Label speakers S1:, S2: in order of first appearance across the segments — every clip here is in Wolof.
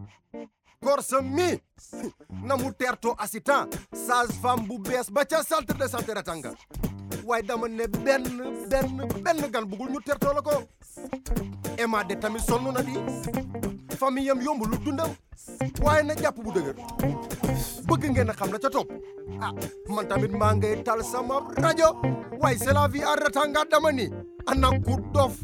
S1: Korsa mi na mu teertoo assistant sage-femme bu bees ba ca centre de santé Ratanga waaye dama ne benn benn benn gan bugul ñu teertoo la ko Emma de tamit sonn na di famille am yomb lu dundam waaye na jàpp bu dëgër bëgg ngeen a xam la ca topp ah man tamit maa ngay tal sama rajo waaye c'est la vie à Ratanga dama ni ana ku dof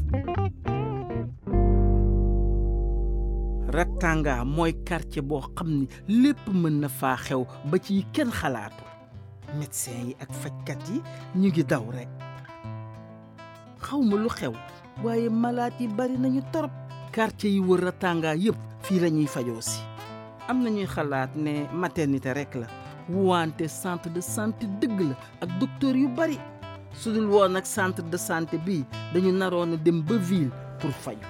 S2: Ratanga mooy quartier boo xam ni lépp mën na faa xew ba ci kenn xalaatu médecin yi ak fajkat yi ñu ngi daw rekk xawma lu xew waaye malaat yi bari nañu torop quartier yi wër Ratanga yépp fii la ñuy fajoo si am nañuy xalaat ne maternité rekk la wante centre de santé dëgg la ak docteur yu bari su dul woon ak centre de santé bii dañu naroon a dem ba ville pour faju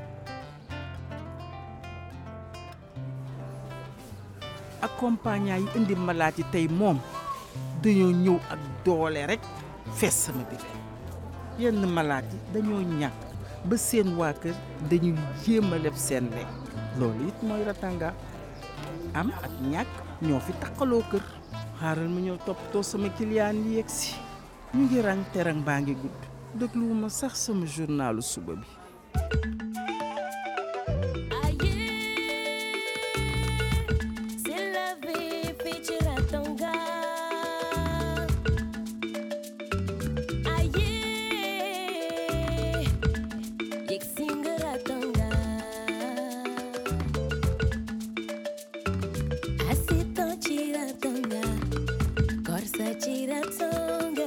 S2: accompagnant yi indi malaat yi tey moom dañoo ñëw ak doole rekk fees sama biir yenn malaat yi dañoo ñàkk ba seen waa kër dañuy jéem a leb seen lekk loolu it mooy Ratanga am ak ñàkk ñoo fi taqaloo kër xaaral ma ñëw toppatoo sama kiliyaan yi yegg si ñu ngi rang te rang baa ngi gudd dégluwuma sax sama journalu suba bi
S3: C'est la vie, fii ci Ratanga. Aye, yegg si nga Ratanga. Assistant ci Ratanga, Korsa ci Ratanga.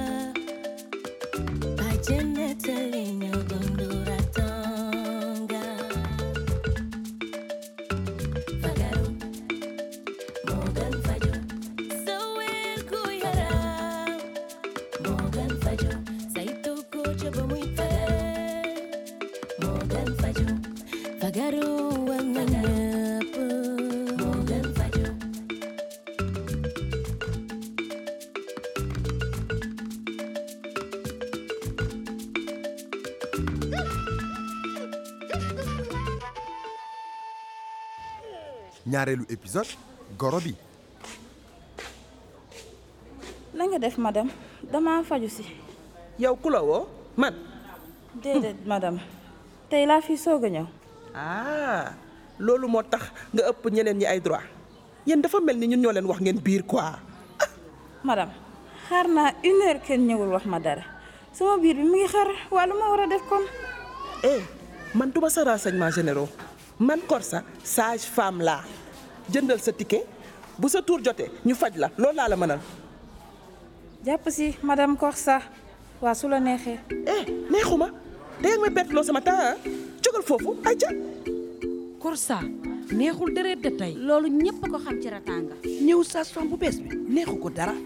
S3: Bàjjen nettali ñëw dundu Ratanga. Fagaru. Morgan Fajo Sowel ku yaram Morgan Fajo saytu ko ca ba muy fare Morgan Fajo Fagaru war na ñëpp Morgan Fajo
S1: ñaareelu épisode goro bi
S4: la nga def madame dama faju si
S5: yow ku la woo man
S4: déedéet madame tey laa fi soog a ñëw
S5: ah loolu moo tax nga ëpp ñeneen ñi ay droit yéen dafa mel ni ñun ñoo leen wax ngeen biir quoi
S4: madame xaar naa une heure kenn ñëwul wax ma dara sama biir bi mu ngi xar waa lu ma war a def kon
S5: eh man duma sa renseignement généraux man Korsa sage femme laa jëndal sa ticket bu sa tour jotee ñu faj la loolu laa la mënal
S4: jàpp si madame Korsa waa su la neexee
S5: eh neexuma dégg nga may bett loo sama temps ah jógal foofu ay ca
S6: Korsa neexul deret de tey
S7: loolu ñépp ko xam ci Ratanga
S6: ñëw sage-femme bu bees bi neexu ko dara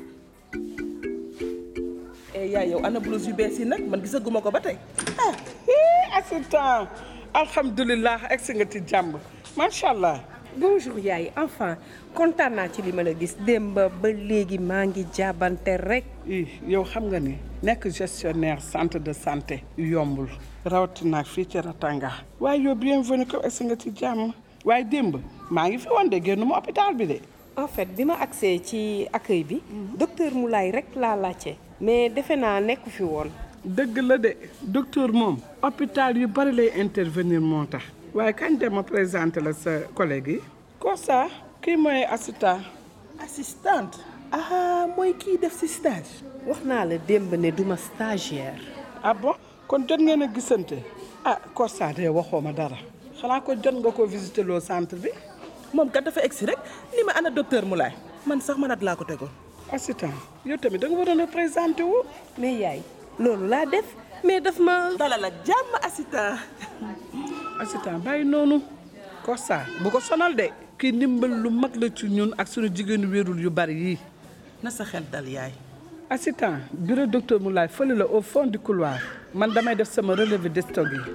S5: eh yaay yow ana blouse yu bees yi nag man gisaguma ko ba tey
S8: ah hii assistant alhamdulilah egsi nga ci jàmm macha allah.
S9: bonjour yaay enfin kontaan naa ci li ma la gis démb ba léegi maa ngi jaabante rek.
S8: ii yow xam nga ni nekk gestionnaire centre de santé yombul rawatina fii ci Ratanga. waaye yow bienvenue ko egsi nga ci jàmm waaye démb maa ngi fi woon de génnuma hôpital bi de.
S9: en fait bi ma agsee ci accueil bi docteur Moulay rek laa laajte mais defe naa nekku fi woon.
S8: dëgg la de docteur moom hôpital yu bari lay intervenir moo tax waaye kañ dem ma présenté la sa collègue yi Korsa kii mooy assistant
S5: assistante ah mooy kii def si stage
S9: wax naa la démb ne duma stagiaire.
S8: ah bon kon jot ngeen a gisante ah Korsa de waxoo ma dara xanaa ko jot nga ko visiter loo centre bi
S5: moom kat dafa egsi rek ni ma ana docteur Moulay man sax manat laa ko tegoon
S8: assistant yow tamit da nga waroon a présenté wu
S9: mais yaay loolu laa def mais daf ma.
S5: dalal ak jàmm assistant
S8: assistant bàyyi noonu Korsa bu ko sonal de kii ndimbal lu mag la ci ñun ak suñu jigéenu wérul yu bari yii
S5: na sa xel dal yaay
S8: assistant bureau docteur Moulay fële la au fond du couloir man damay def sama relevé de stock yi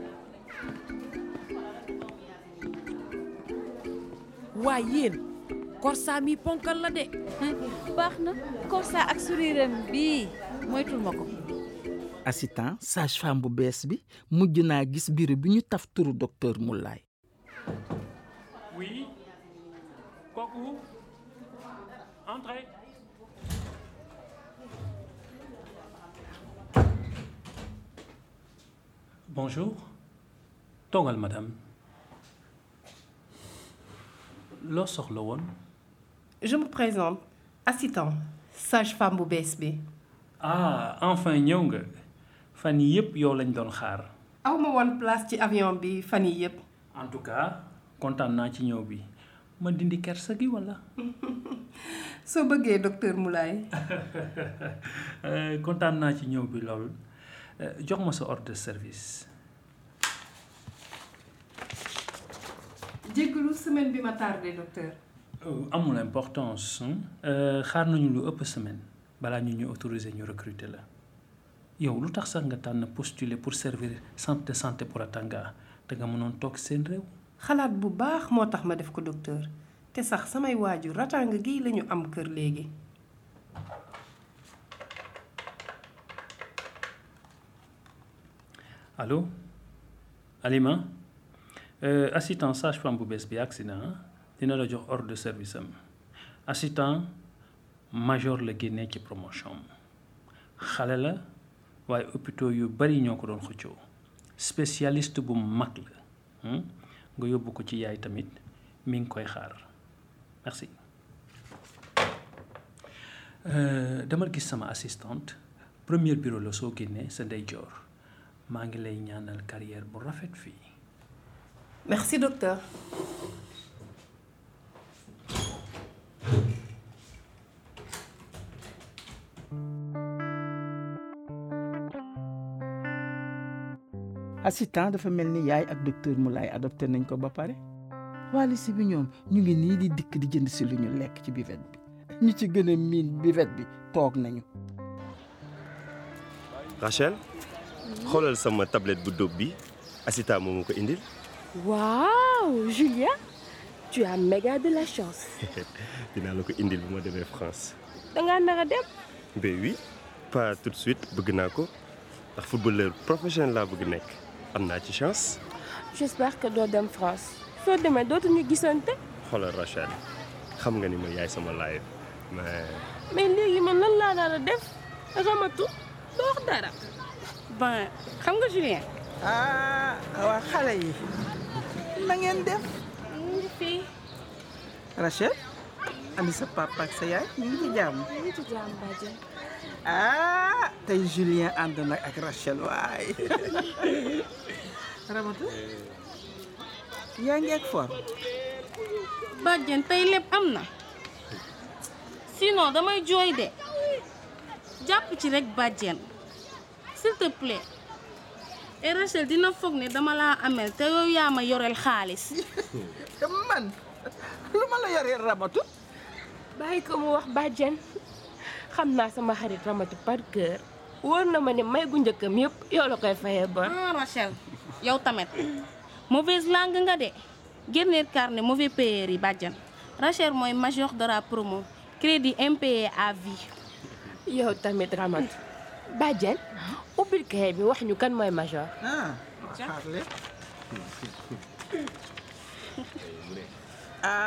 S6: waaye yéen Korsa mi ponkal la de
S7: baax na Korsa ak suriram bii moytul ma ko
S2: assistant sage-femme bu bees bi mujj naa gis bureau bi ñu taf turu docteur Moulay
S10: Oui Kooku Entrez. Bonjour. toogal madame. loo soxla woon.
S9: je me présente assistant sage-femme bu bees bi.
S10: ah enfin ñëw nga fan yii yëpp yow lañ doon xaar.
S9: aw ma woon place ci avion bi fan yii yëpp.
S10: en tout cas kontaan naa ci ñëw bi ma dindi kersa gi walla.
S9: soo bëggee docteur Moulay.
S10: kontaan naa ci ñëw bi lool jox ma sa ordre de service.
S9: jéggalu semaine bi ma tardé docteur.
S10: amul importance xaar nañu lu ëpp semaine balaa ñu ñu autoriser ñu recruter la yow lu tax sax nga tànn postuler pour servir centre de santé pour Ratanga te nga mënoon toog seen réew.
S9: xalaat bu baax moo tax ma def ko docteur te sax samay waajur Ratanga gii lañu am kër léegi.
S10: allo Alima assistant sage-femme bu bees bi agsi na dina la jox ordre de service am assistant major la génnee ci promotion xale la waaye hôpitaux yu bari ñoo ko doon xëccoo spécialiste bu mag la nga yóbbu ko ci yaay tamit mi ngi koy xaar merci dama gis sama assistante premier bureau la soo génnee sa ndeyjoor maa ngi lay ñaanal carrière bu rafet fii
S9: merci docteur.
S2: assistant dafa mel ni yaay ak docteur Moulay adopté nañ ko ba pare waali si bi ñoom ñu ngi nii di dikk di jënd si lu ñu lekk ci buvette bi ñu ci gën a miin buvette bi toog nañu
S11: Rachel xoolal sama tablette bu dóob bi Asita moo ma ko indil
S3: Waouh, Julia, tu as méga de la chance.
S11: dinaa la ko indil bu ma demee France
S3: dangaa nar a dem.
S11: ben oui pas tout de suite bëgg naa ko ndax footballeur professionnel laa bëgg nekk am naa ci chance
S3: J'espère que doo dem France. soo demee dootuñu gisante.
S11: xoolal Rachel xam nga ni ma yaay sama laay mais
S3: mais léegi man lan laa nar a def ramatu doo wax dara.
S4: bon xam nga Julien.
S2: ah waa xale yi na ngeen def
S4: mu ngi fii.
S2: Rachel ani sa papa ak sa yaay ñu ngi ci jàmm
S3: ñu ngi ci jàmm bàjjen.
S2: ah tey Julien ànd nag ak Rachel waay Ramatu yaa ngi ak for
S4: bàjjen tey lépp am na. sinon damay jooy de. jàpp ci rek bàjjen. s'il te plaît. et Rachel dina foog ne dama laa amel te yow yaa ma yoreel xaalis.
S2: man lu ma la yoree Ramatu
S3: bàyyi ko mu wax bàjjen xam naa sama xarit ramatu par cœur wóor na ma ne may gu njëkkam yëpp yow la koy fayee ba.
S4: ah Rachel yow tamit mauvaise langue nga de génneel carnet mauvais payeur yi bàjjan Rachel mooy major de la promo crédit impayé à vie.
S3: yow tamit ramatu bàjjen ubbil kay bi wax ñu kan mooy major.
S2: ah xaarle ah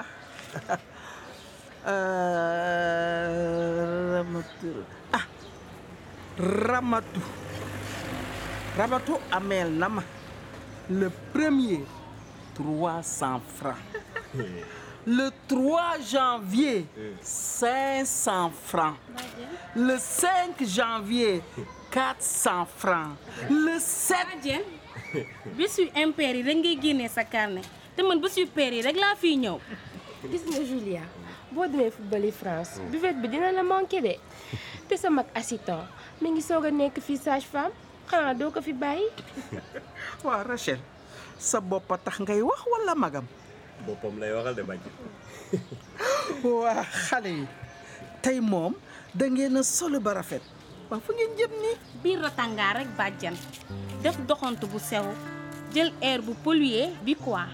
S2: Ramatu ah Ramatu Ramatu ameel na ma le premier trois cent francs le 3 janvier 500 francs le 5 janvier 400 francs le 7
S4: bàjjen bés yu impair yi rek ngay génnee sa carnet te man bés yu pair yi rek laa fiy ñëw.
S3: gis nga Julia boo demee football France buvette bi dina la manqué de te sa mag assistant mi ngi soog a nekk fii sage femme xanaa doo ko fi bàyyi.
S2: waaw Rachel sa bopp a tax ngay wax walla magam
S11: boppam lay waxal de bàjj
S2: waa xale yi tey moom da ngeen a solo ba rafet waa fu ngeen jëm nii
S4: biir Ratanga rek bàjjan def doxantu bu sew jël air bu pollué bi quoi.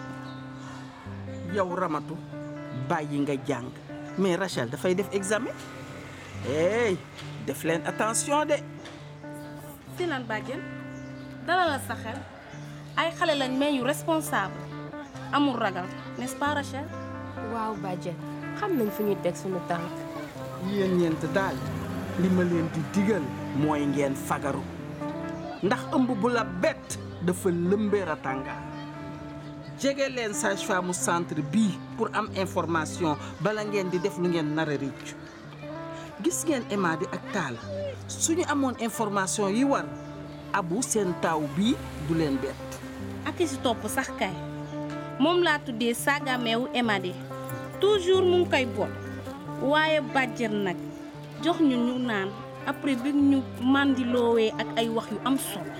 S2: yow Ramatu bàyyi nga jàng mais Rachel dafay def examen hey def leen attention de
S4: si lan bàjjen dala la sa xel ay xale lañ mais yu responsable amul ragal n'est-ce pas Rachel
S3: waaw bàjjen xam nañ fu ñuy teg suñu tànk
S2: yéen ñeent daal li ma leen di digal mooy ngeen fagaru ndax ëmb bu la bett dafa lëmbee Ratanga jege leen sage-femme mu centre bii pour am information bala ngeen di def lu ngeen nar a rëccu gis ngeen Emady ak Talla suñu amoon information yi war abu seen taaw bii du leen bett
S4: ak si topp sax kay moom laa tuddee saagameewu Emady toujours mu ngi koy boot waaye bàjjen nag jox ñu ñu naan après bi ñu màndiloowee ak ay wax yu am solo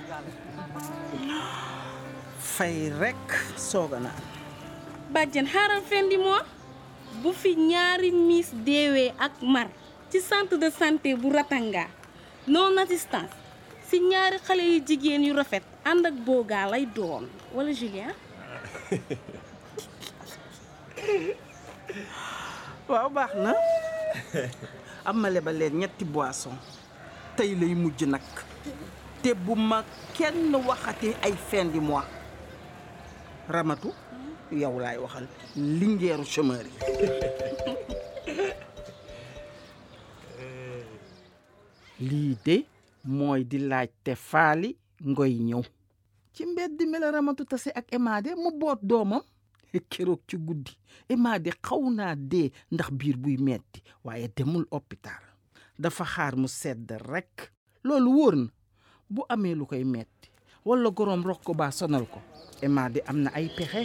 S2: fay rekk sooga naan
S4: bàjjen xaaral fin di mois bu fi ñaari miss deewee ak mar ci centre de santé bu Ratanga non assistance si ñaari xale yu jigéen yu rafet ànd ak boogaa lay doon wala Julien
S2: waaw baax na amale ba leen ñetti boisson tey lay mujj nag te bu ma kenn waxati ay fin du mois ramatu yow laay waxal lingeeru chômeur yi lii de mooy di laaj te faali ngoy ñëw ci mbedd mi la ramatu tase ak Emady mu boot doomam keroog ci guddi Emady xaw naa dee ndax biir buy metti waaye demul hôpital dafa xaar mu sedd rekk loolu wóor na bu amee lu koy metti walla goroom rok ko baa sonal ko Emady am na ay pexe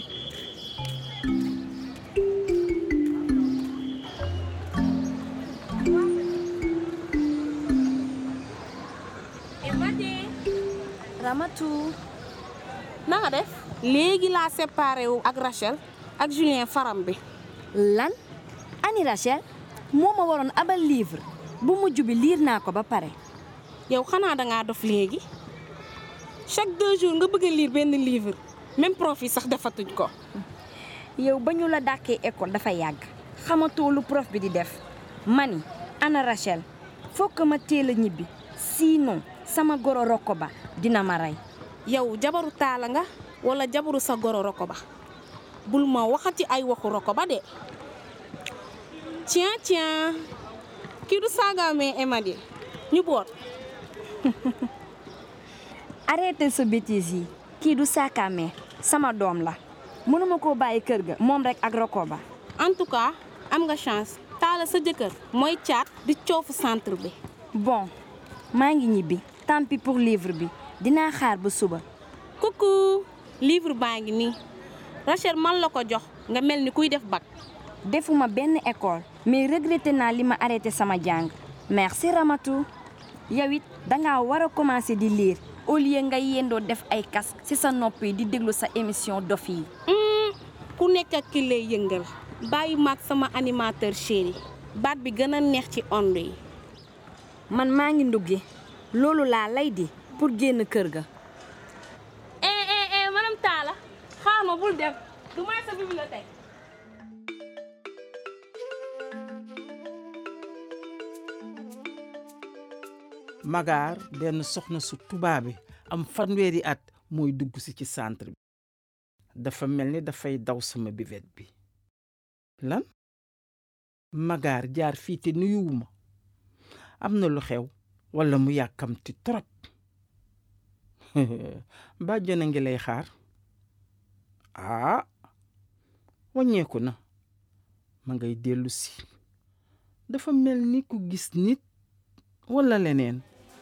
S4: Emady
S7: Ramatu
S4: na nga def léegi laa séparé wu ak Rachel ak Julien faram bi
S7: lan ani Rachel moo ma waroon abal livre bu mujj bi liir naa ko ba pare
S4: yow xanaa dangaa dof léegi chaque deux jours nga bëgg a lire benn livre même prof yi sax defatuñ ko
S7: yow ba ñu la dàkkee école dafa yàgg xamatoo lu prof bi di def mani ana Rachel fokk ma teel a ñibbi sinon sama goro rokko ba dina ma rey
S4: yow jabaru taala nga wala jabaru sa goro roko ba bul ma waxati ay waxu roko ba de tiens tiens kii du saagaamee Emady ñu boot
S7: arrêté sa bêtise yi kii du saakaamee sama doom la mënuma koo bàyyi kër ga moom rek ak roko ba
S4: en tout cas am nga chance taala sa jëkkër mooy caat di coofu centre bi
S7: bon maa ngi ñibbi tant pis pour livre bi dinaa xaar ba suba
S4: coucou livre baa ngi nii Rachel man la ko jox nga mel ni kuy def bac
S7: defuma benn école mais regretté naa li ma arrêté sama jàng merci Ramatou yow it dangaa war a commencer di lire au lieu nga yendoo def ay casque ci sa nopp yi di déglu sa émission dof yi
S4: ku nekk ak ki lay yëngal bàyyi maag sama animateur chéri baat bi gën a neex ci onde yi
S7: man maa ngi nduggi loolu laa lay di pour génn kër ga
S4: eh eh eh madame Talla xaar ma bul dem du may sa bibliothèque
S2: magaar benn soxna su tubaabe am fanweeri at mooy dugg si ci centre bi dafa mel ni dafay daw sama bivette bi lan magaar jaar fii te nuyuwuma am na lu xew walla mu yàkkamti trop bàjjan a ngi lay xaar aa wàññeeku na ma ngay dellu si dafa mel ni ku gis nit walla leneen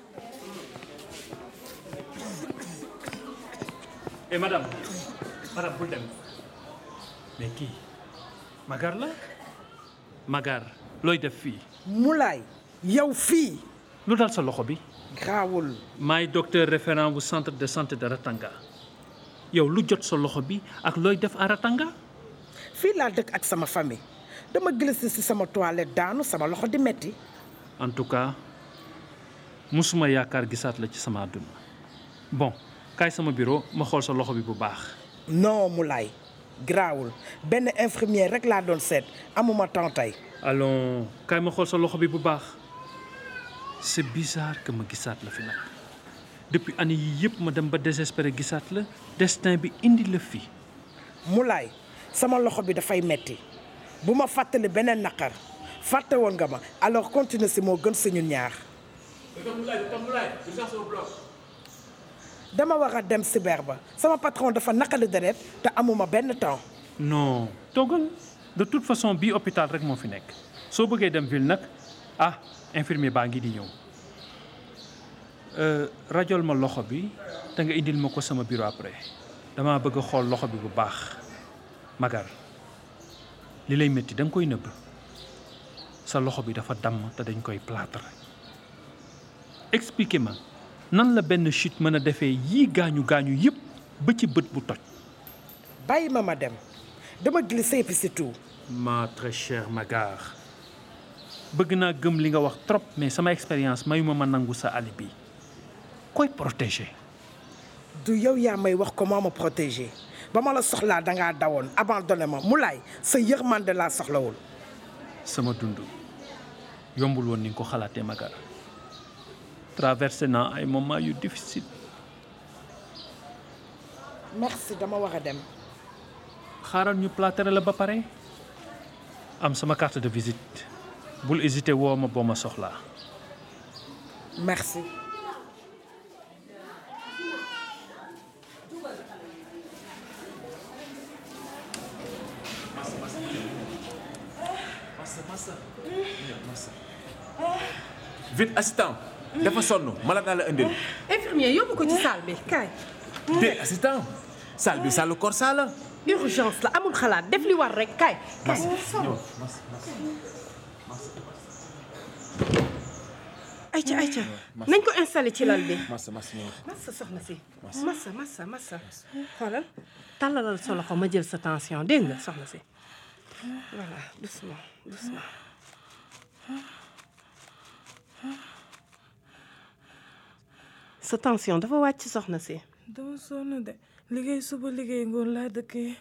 S10: Eh madame, madame bul dem mais kii Magar la Magar looy def fii
S8: Moulay yow fii
S10: lu dal sa loxo bi
S8: gaawul
S10: maay docteur référent bu centre de santé de Ratanga yow lu jot sa loxo bi ak looy def à Ratanga
S8: fii laa dëkk ak sama famille dama glissé ci sama toilette daanu sama loxo di metti
S10: en tout cas musuma yaakaar gisaat la ci sama àdduna bon kaay sama bureau ma xool sa loxo bi bu baax
S8: non Moulay garaawul benn infirmière rek laa doon seet amuma temps tey
S10: allons kaay ma xool sa loxo bi bu baax c'est bizarre que ma gisaat la fi nag depuis année yii yëpp ma dem ba désespéré gisaat la destin bi indi la fii
S8: Moulay
S5: sama loxo bi dafay metti bu ma fàttali beneen naqar fàtte woon nga ma alors continue si moo gën suñu ñaar dama war a dem cyber ba sama patron dafa naqali deret te amuma benn temps
S10: non toogal de toute façon bii hôpital rek moo fi nekk soo bëggee dem ville nag ah infirmier baa ngi di ñëw rajol ma loxo bi te nga indil ma ko sama bureau après dama bëgg a xool loxo bi bu baax magar li lay métti da nga koy nëbb sa loxo bi dafa damm te dañ koy plâtre expliquez ma nan la benn chute mën a defee yii gaañu gaañu yépp ba ci bët bu toj
S5: bàyyi ma ma dem dama glissé puis c'est tout
S10: ma très chère Magar bëgg naa gëm li nga wax trop mais sama expérience mayuma ma nangu sa alibi koy protéger
S5: du yow yaa may wax comment ma protéger ba ma la soxlaa dangaa dawoon abandonné ma mu laay sa yërmande laa soxlawul
S10: sama dund yombul woon ni nga ko xalaatee Magar traversé naa ay moments yu difficile
S5: merci dama war a dem
S10: xaaral ñu plâtre la ba pare am sama carte de visite bul hésiter woo ma boo ma soxlaa
S5: merci
S12: vite assistant dafa sonn malade naa la indil
S9: infirmier yóbbu ko ci salle bi kaay.
S12: de assistant salle bi salle Corsa la
S9: urgence la amul xalaat def li war rek kaay. kaay ayca ayca nañ ko installé ci lal bi.
S12: massa massa ñëw
S9: massa soxna si. massa massa massa xoolal tàllalal sa loxo ma jël sa tension dégg nga soxna si. voilà doucement doucement. sa tension dafa wàcc soxna si.
S13: dama sonn de liggéey suba liggéey ngoon laa dëkkee.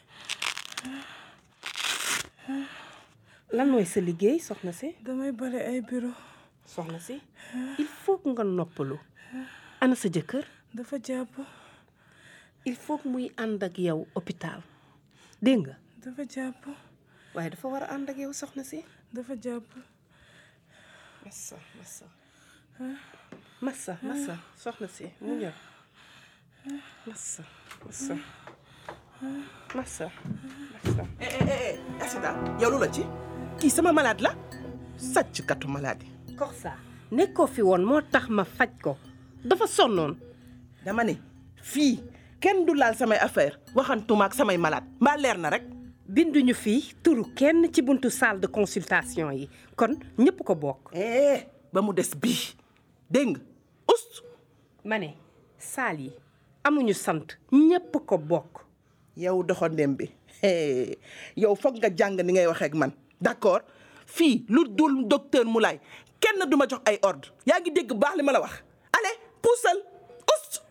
S9: lan mooy sa liggéey soxna si.
S13: damay bale ay bureau.
S9: soxna si il faut que nga noppalu. ana sa jëkkër.
S13: dafa jàpp.
S9: il faut que muy ànd ak yow hôpital dégg nga.
S13: dafa jàpp.
S9: waaye dafa war a ànd ak yow soxna si.
S13: dafa jàpp.
S9: massa massa. massa massa soxna si mu ñëw. massa massa. massa massa.
S5: eh eh eh accident yow lu la ci kii sama malade la sàcc katu malade yi
S9: Corsa nekkoo fi woon moo tax ma faj ko dafa sonnoon.
S5: dama ne fii kenn du laal samay affaire waxantuma ak samay malade mbaa leer na rek
S9: binduñu fii turu kenn ci buntu salle de consultation yi kon ñëpp ko bokk.
S5: eh ba mu des bii dégg nga ust
S9: ma ne salle yi amuñu sant ñëpp ko bokk.
S5: yow doxandem bi yow foog nga jàng ni ngay waxee ak man d'accord fii lu dul docteur Moulay kenn du ma jox ay ordre yaa ngi dégg baax li ma la wax allez puusal ust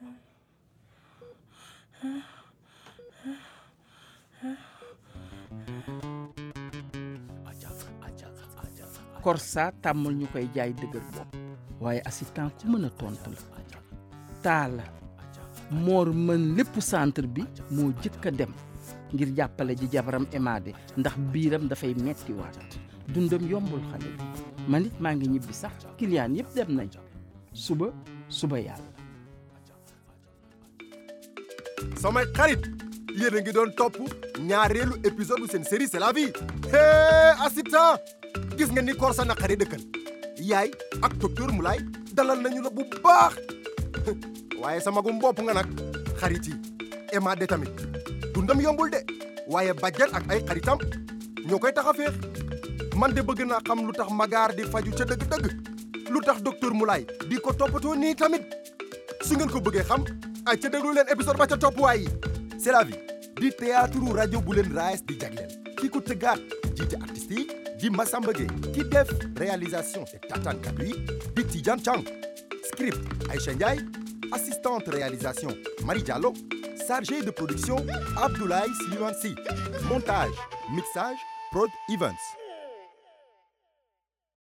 S2: Corsa tàmmul ñu koy jaay dëgër bopp waaye assistant ku mën a tontu la taala moor mën lépp centre bi moo jëkk a dem ngir jàppale ji jabaram Emade ndax biiram dafay metti waat dundam yombul xale bi man it maa ngi ñibbi sax client yëpp dem nañ suba suba yàlla
S1: samay xarit yéen a ngi doon topp ñaareelu épisode bu seen série c'est la vie hee assistant gis nga ni Corsa naqari dëkkal yaay ak docteur Moulay dalal nañu la bu baax waaye sama magum bopp nga nag xarit yi Emade tamit dundam yombul de waaye bàjjan ak ay xaritam ñoo koy tax a féex man de bëgg naa xam lu tax magaar di faju ca dëgg-dëgg lu tax docteur Moulay di ko toppatoo nii tamit su ngeen ko bëggee xam ay ca déglu leen épisode ba ca topp waay c'est la vie di théâtre rajo bu leen raes di jagleel ki ko tëggaat jiite artistes yi di Massamba Gueye ki def réalisation te tataan kaddu yi di Tidiane Chang script Aïcha Ndiaye assistante réalisation Marie Diallo chargé de production Abdoulaye Siliman Sy montage mixage Prod Events